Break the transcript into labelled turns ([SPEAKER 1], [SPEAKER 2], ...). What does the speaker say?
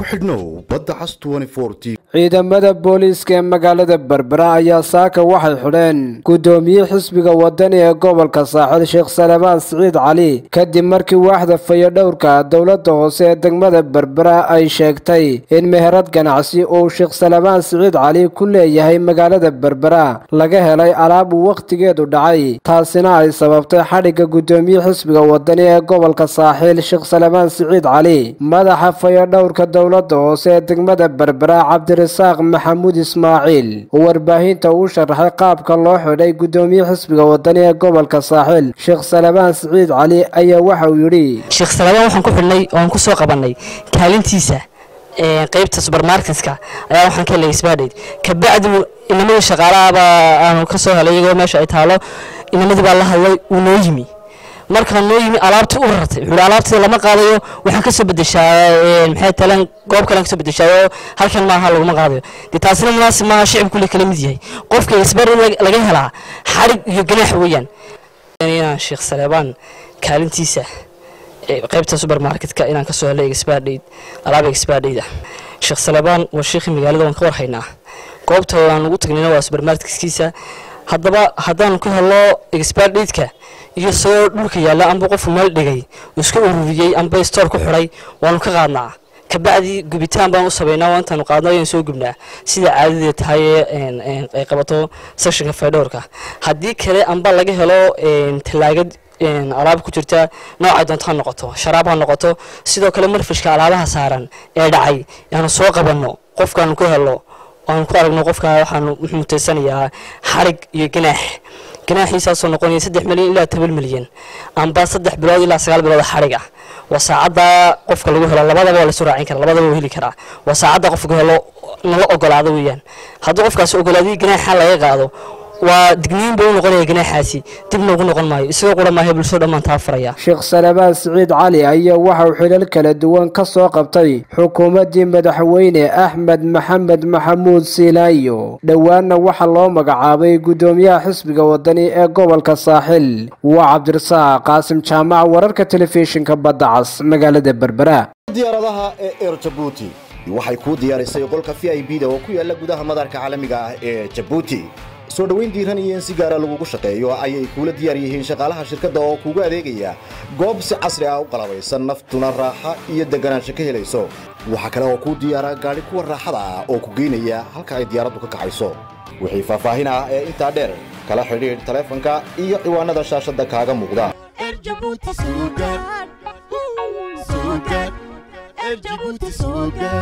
[SPEAKER 1] xidhnow badda cas t
[SPEAKER 2] ciidamada booliiska ee magaalada berbera ayaa saaka waxay xidheen guddoomiye xisbiga wadani ee gobolka saaxil sheekh salebaan siciid cali kadib markii waaxda fayodhowrka dowladda hoose ee degmada berbera ay sheegtay in meherad ganacsi uu sheekh salebaan siciid cali ku leeyahay magaalada berbera laga helay alaab uu wakhtigeedu dhacay taasina ay sababtay xadhigga guddoomiye xisbiga wadani ee gobolka saaxiil sheekh salebaan siciid cali madaxa fayodhowrka dowladda hoose ee degmada berbera cabdirasaaq maxamuud ismaaciil oo warbaahinta uu sharaxay qaabka loo xidhay guddoomiye xisbiga wadani ee gobolka saaxiil sheekh salebaan siciid cali ayaa waxa uu yidhi
[SPEAKER 3] sheekh salebaan waxaan ku xidhnay oan ku soo qabannay kaalintiisa qaybta subermarketka ayaa waxaan ka helay sbadhayd kabacdi inamadii shaqaalahaaba aanu ka soo helay iyagoo meesha ay taalo inamadii baa la hadlay uu noo yimi markaa noo yimi alaabtii u rartay wuxuu alaabtii lama qaadayo waxaan kasoo bedeshaa maxay taleen goob kalean kasoo bedeshaayo halkan maaha laguma qaadayo dee taasina munaasib maaha shicib kule kala mid yahay qofka isbari laga helaa xarig iyo ganaax weeyaan inaan sheekh saleebaan kaalintiisa qaybta subermarketka inaan kasoo helay exbadhayd alaab exbadhayda sheekh saleebaan waa sheekhii magaalada waan ka warhaynaa goobta aan ugu tagnayna waa subermarketkiisa haddaba haddaanu ka helo exbadhaydka iyo soo dhulka yaalla amba qofku meel dhigay uu iska ururiyey amba stoor ku xidhay waanu ka qaadnaa kabacdi gubitaan baan u sabaynaa waa intaanu qaadno ayaan soo gubnaa sida caadadee tahay ay qabato seshinka faydhowrka haddii kale amba laga helo tallaagad alaab ku jirta noocay doonto ha noqoto sharaab ha noqoto sidoo kale marfishka alaabaha saaran ee dhacay yaanu soo qabanno qofkaanu ka helo waanu ku aragno qofka waxaanu wuxuu mutaysanayaa xarig iyo ganaax ganaaxiisaasoo noqonaya saddex milyan ilaa toban milyan amba saddex bilood ilaa sagaal bilood xarig ah waa saacadda qofka lagu helo labadaba waa lasu raacin kara labadaba waa heli karaa waa saacadda qofka helo nala ogolaado weeyaan hadduu qofkaasi ogolaadii ganaaxa laga qaado waa digniin buu u noqonaya ganaaxaasi dibna ugu noqon maayo isagoo qura maayo bulshada dhammaan taa furaya
[SPEAKER 2] sheekh salebaan siciid cali ayaa waxa uu xilal kala duwan ka soo qabtay xukuumaddii madaxweyne axmed maxamed maxamuud siilaayo dhowaanna waxaa loo magacaabay guddoomiyaha xisbiga wadani ee gobolka saaxil waa cabdirasaaq qaasim jaamac wararka telefishinka badda cas magaalada berbera
[SPEAKER 1] diyaaradaha ee eer jabuuti waxay kuu diyaarisay qolka v i b da oo ku yaala gudaha madarka caalamiga ah ee jabuuti soo dhowayn diiran iyo in si gaara lagugu shaqeeyo ayay kuula diyaar yihiin shaqaalaha shirkadda oo kuugu adeegaya goob si casri ah u qalabaysan naftuna raaxa iyo deganaansho ka helayso waxaa kale oo kuu diyaara gaadhi kuwa raaxada ah oo ku geynaya halka ay diyaaraddu ka kacayso wixii faahfaahin ah ee intaa dheer kala xidhiidh taleefanka iyo ciwaanada shaashadda kaaga muuqda